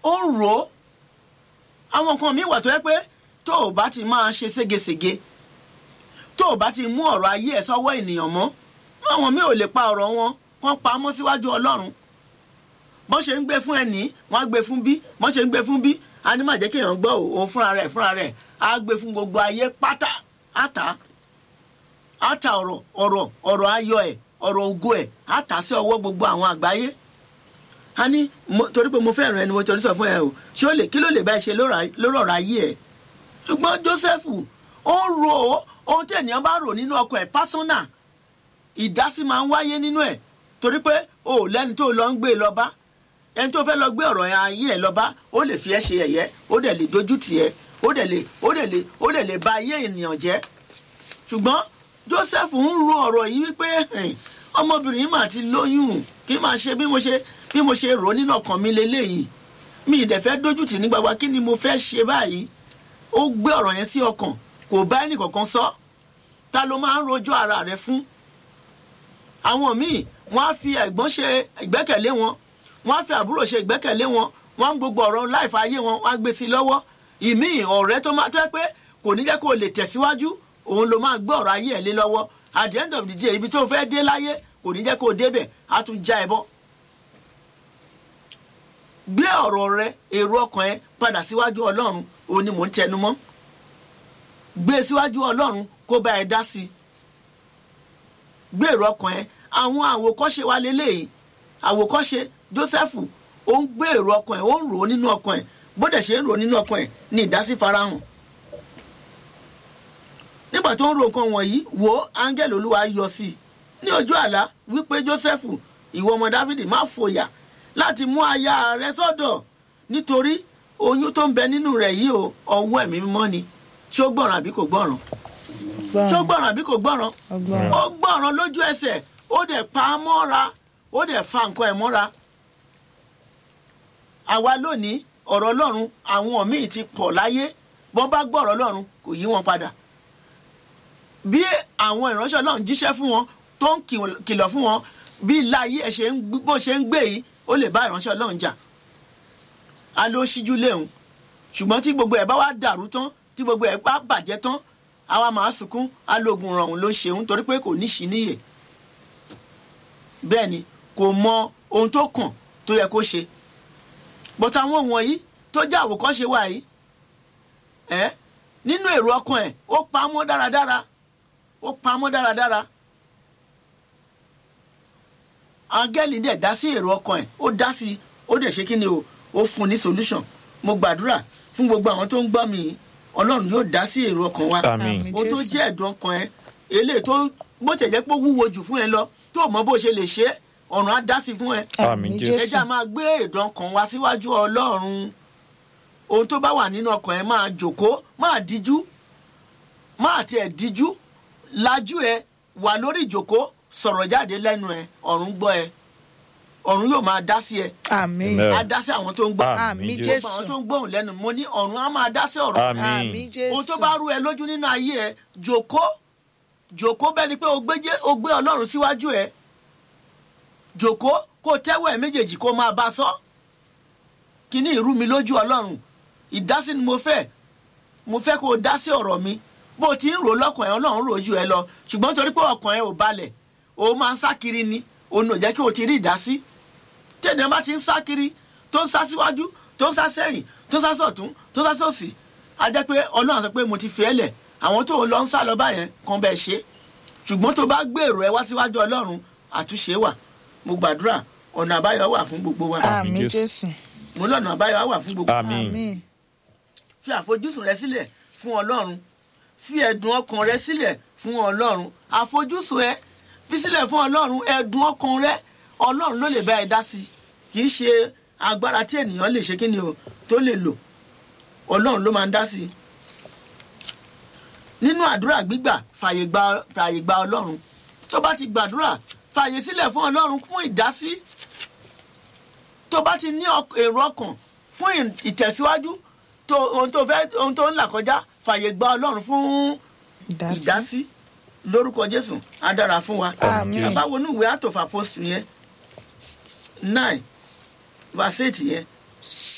ó rò ó àwọn nǹkan míì wà tó yẹ pé tó o bá ti máa ṣe ségesège tó o bá ti mú ọ̀rọ̀ ayé ẹ̀ sọ́wọ́ ènìyàn mọ́ àwọn míì ò lè pa ọ̀rọ̀ wọn wọ́n pa á mọ́ síwájú ọlọ́run bọ́n ṣe ń gbé fún ẹnì wọ́n á gbé fún bí bọ́n ṣe ń gbé fún bí a ní má jẹ́ kéèyàn gbọ́ òun fúnra rẹ̀ fúnra rẹ̀ á gbé fún gbogbo ayé pátá àtà àtà ọ̀rọ̀ ọ̀rọ̀ ọ̀rọ̀ ayọ̀ ẹ̀ ọ̀rọ̀ ògo ẹ̀ àtà sí ọwọ́ gbogbo àwọn àgbáyé a ní torí pé mo fẹ́ ràn ẹni mo torí sọ fún ẹ o ṣé ó lè kí ló lè bá ẹ ṣe lórí ọ̀rọ̀ ayé ẹ̀ ṣùgbọ́n Jósẹ́fù ó rò ó ohun tí ènìyàn bá rò nínú ọkọ̀ ẹ̀ pásánà ìdásí máa ń wáyé nínú ẹ̀ torí pé o ò lẹ́ni tó lọ ń gbé lọ bá ẹni tó fẹ́ lọ gbé ọ̀rọ̀ ayé ẹ̀ lọ bá ó lè fi ẹ́ ṣe ẹ̀yẹ́ ó dẹ̀ lè dojú tì ẹ́ ó dẹ̀ lè ó dẹ̀ lè ó dẹ̀ lè ba ayé ènìyàn jẹ́ ṣùgbọ́n Joseph ń ro ọ̀rọ̀ yìí wípé ọmọbìnrin yìí mà ti lóyún kí máa ṣe bí mo ṣe bí mo ṣe rò nínú ọkàn mi leléyìí mi ì dẹ̀ fẹ́ dojú tì ní gbagba kí ni mo fẹ́ ṣe báyìí ó gbé ọ̀rọ̀ yẹn sí ọkàn kò bá ẹnì kankan sọ ta ló máa ń rojọ́ ara rẹ̀ fún àwọn míì wọ́n á fi ẹ̀gbọ́n ṣe ìgbẹ́kẹ̀lé wọn wọ́n á fi àbúrò ṣe ìgbẹ́kẹ̀lé wọn wọ́n á gbogbo ọ̀rọ̀ láìfa ayé wọn wọ́n á gbé sí i lọ́wọ́ ìmíì ọ̀rẹ́ tó máa tẹ́ pé kò ní jẹ́ kó o lè tẹ̀síwájú òun ló máa gbé ọ̀rọ̀ ayé ẹ̀ lé lọ́wọ́ at the end of the day ibi tó fẹ́ dé láyé kò ní jẹ́ kó o débẹ̀ á tún já ẹ bọ́. gbé ọ̀rọ̀ rẹ èrò ọkàn ẹ padà síwájú ọlọ́run òun ni mò ń tẹnu mọ́ gbé síwájú ọlọ́run kó bá ẹ dá sí i gbé èrò ọkàn ẹ àwọn àwòkọ́ṣe wa lélẹ́yìí àwòkọ́ṣe Jósẹ́fù ó ń gbé èrò ọkàn ẹ̀ ó ń rò ó nínú ọkàn ẹ̀ bódẹ̀ ṣe ń rò ó nínú ọkàn ẹ̀ ní ìdásí farahàn nígbà tó ń ro nǹkan wọ̀nyí wo áńgẹ́lì olúwa yọ sí i ní ojú àlá wípé Jósẹ́fù ìwọ ọmọ Dáfídì má fòyà láti mú aya rẹ sọ́dọ̀ nítorí oyún tó ń bẹ nínú rẹ̀ yìí o ọwọ́ ẹ̀mí mímọ́ ni ṣé ó gbọ́ràn àbí kò gbọ́ràn ṣé ó gbọ́ràn àbí kò gbọ́ràn ó gbọ́ràn lójú ẹsẹ̀ ó dẹ̀ pa á mọ́ra ó dẹ̀ fa nǹkan ẹ̀ mọ́ra àwa lónìí ọ̀rọ̀ ọlọ́run àwọn míì ti pọ̀ láyé bọ́n bá gbọ́ ọ̀rọ̀ ọlọ́run kò yí wọn padà bí àwọn ìránṣẹ́ ọlọ́run jíṣẹ́ fún wọn tó ń kìlọ̀ fún wọn bí láyé ẹ̀ ṣe ń bó ṣe ń gbé yìí ó lè bá ìránṣẹ́ ọlọ́run jà á ló ṣíjú léhùn ṣùgbọ́n tí gbogbo ẹ̀ bá wá dàrú tán tí gbogbo ẹ̀ bá bàjẹ́ tán àwa máa sunkún alógun rọrùn ló ṣeun torí pé kò ní ṣí níyè bẹ́ẹ̀ ni kò mọ ohun tó kàn tó yẹ kó ṣe but àwọn wọ̀nyí tó jẹ́ àwòkọ́ṣe wa yìí ẹ́ nínú èrò ọkàn ẹ̀ ó pa á mọ́ dáradára ó pa á mọ́ dáradára áńgẹ́lì dẹ̀ dá sí èrò ọkàn ẹ̀ ó dá sí ó dẹ̀ ṣe kí ni o ó fún un ní solution mo gbàdúrà fún gbogbo àwọn tó ń gbọ́ mi ọlọ́run yóò dá sí èrò ọkàn wa Àmín. o tó jẹ́ ẹ̀dùn ọkàn ẹ eléyìí tó bó tẹ̀ jẹ́ pé ó wúwo jù fún ẹ lọ tó mọ bó ṣe lè ṣe é, ọ̀run á dá sí fún ẹ Àmín Jésù. ẹ já máa gbé ẹ̀dùn ọkàn wa síwájú ọlọ́run ohun tó bá wà nínú ọkàn ẹ máa jòkó máa díjú máa tiẹ̀ díjú lajú ẹ wà lórí ìjòkó sọ̀rọ̀ jáde lẹ́nu ẹ ọ̀run gbọ́ ẹ ọ̀run yóò máa dá sí ẹ àmín Amen. á dá sí àwọn tó ń gbọ́ àmín Jésù. jésù àwọn tó ń gbóhùn lẹ́nu mo ní ọ̀run á máa dá sí ọ̀rọ̀ Àmín. àmín jésù ohun tó bá rú ẹ lójú nínú ayé ẹ jòkó jòkó bẹ́ẹ̀ ni pé o gbé Jé- o gbé ọlọ́run síwájú ẹ jòkó kó tẹ́wọ́ ẹ méjèèjì kó máa bá a sọ kíní ìrú mi lójú ọlọ́run ìdásí ni mo fẹ́ mo fẹ́ kó o dá sí ọ̀rọ̀ mi bó o ti ń rò lọ́kàn ẹ ọlọ́run rò ju ẹ lọ ṣùgbọ́n torí pé ọkàn ẹ ò balẹ̀ o máa ń sá kiri ni òun ò jẹ́ kí o ti rí ìdásí tẹ̀lé bá ti ń sá kiri tó ń sá síwájú tó ń sá sẹ́yìn tó ń sá sọ̀tún tó ń sá sòsì á jẹ́ pé ọlọ́run sọ pé mo ti fi ẹ́ lẹ̀ àwọn tó ń lọ ń sá lọ báyẹn kan bẹ́ẹ̀ ṣe ṣùgbọ́n tó bá gbèrò ẹ wá síwájú ọlọ́run àtúnṣe wà mo gbàdúrà ọ̀nà àbáyọ wà fún gbogbo wa àmín Àmín jésù mo lọ́nà àbáyọ wà fún gbogbo wa Àmín. àmín fi àfojúsùn rẹ sílẹ̀ fún ọlọ́run fi ẹ̀dùn ọkàn rẹ sílẹ̀ fún ọlọ́run àfojúsùn ẹ fi sílẹ̀ fún ọlọ́run ẹ̀dùn ọkàn rẹ ọlọ́run ló lè bá ẹ dá sí kì í ṣe agbára tí ènìyàn lè ṣe kí ni o tó lè lò ọlọ́run ló máa ń dá sí nínú àdúrà gbígbà fàyè gba fàyè gba ọlọ́run tó bá ti gbàdúrà fàyè sílẹ̀ fún ọlọ́run fún ìdásí tó bá ti ní ọk- èrò ọkàn fún ì- ìtẹ̀síwájú tó ohun tó fẹ́ ohun tó ń là kọjá fàyè gba ọlọ́run fún ìdásí ìdásí lórúkọ jésù á dára fún wa Àmín. àbáwo ní ìwé àtòfà post yẹn nine verse eight yẹn